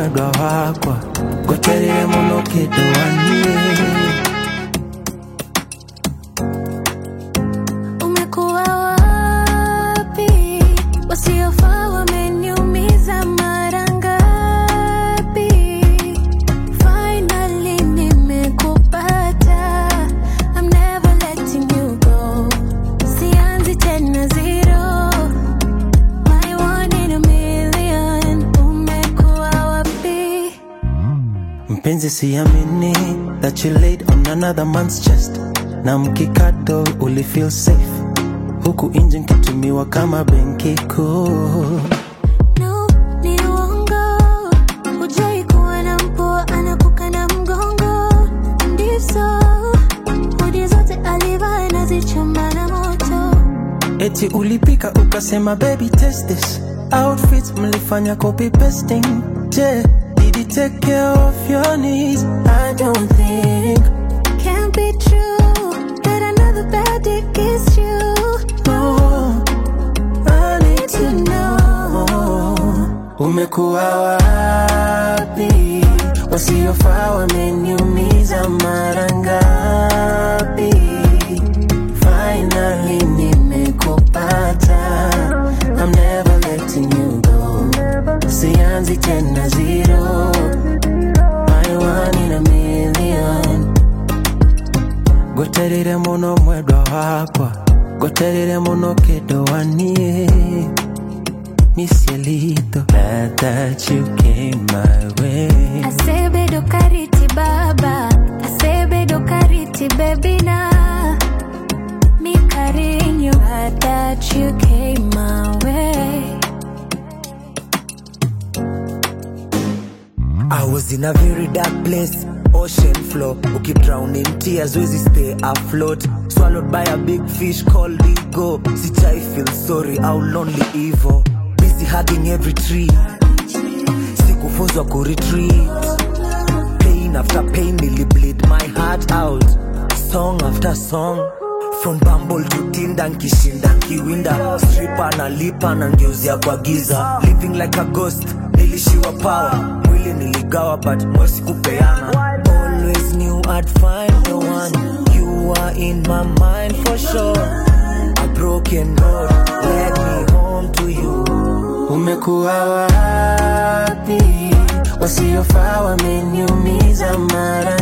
mwendwa wakwa gweterere muno kindu wanie Umekuwa wapi? Wasiofaa wameniumiza mara ngapi? Finally nimekupata. I'm never letting you go. Sianzi tena zero. My one in a million. Umekuwa wapi? mpenzi siamini that you laid on another man's chest na mkikato uli feel safe huku nje nkitumiwa kama benki kuu No, ni uongo. Hujai kuwa na mpwa anakukanda mgongo. Ndizo, hudi zote alivaa nazichoma na moto. eti ulipika ukasema baby test this outfits mlifanya copy pasting je did he take care of your needs i don't think Can't be true that another bad dick kissed you. no i need to know umekuwa wapi wasiofaa wameniumiza mara ngapi finally nimekupata i'm never letting you go sianzi tena zero my one in a million gweterere muno mwendwa wakwa gweterere muno kindu wanie misielito glad that you came my way Asebedo kariti baba, asebedo kariti baby na. Mi carinho, glad that you came my way. I was in a very dark place, ocean floor. Ukip drown in tears, wezi stay afloat. Swallowed by a big fish called ego. Sichai feel sorry, how lonely evil. Busy hugging every tree. Sikufunzwa ku retreat. Pain after pain, nearly bleed my heart out. Song after song. From Bumble to Tinder, nkishinda nkiwinda. Stripper na lipa na ngeuzia kwa giza. Living like a ghost, nilishiwa power. Mwili niligawa but mwezi kupeana. Always knew I'd find the one. You are in my mind for sure. A broken road led me home to you. umekuwa wapi wasiofaa wameniumiza mara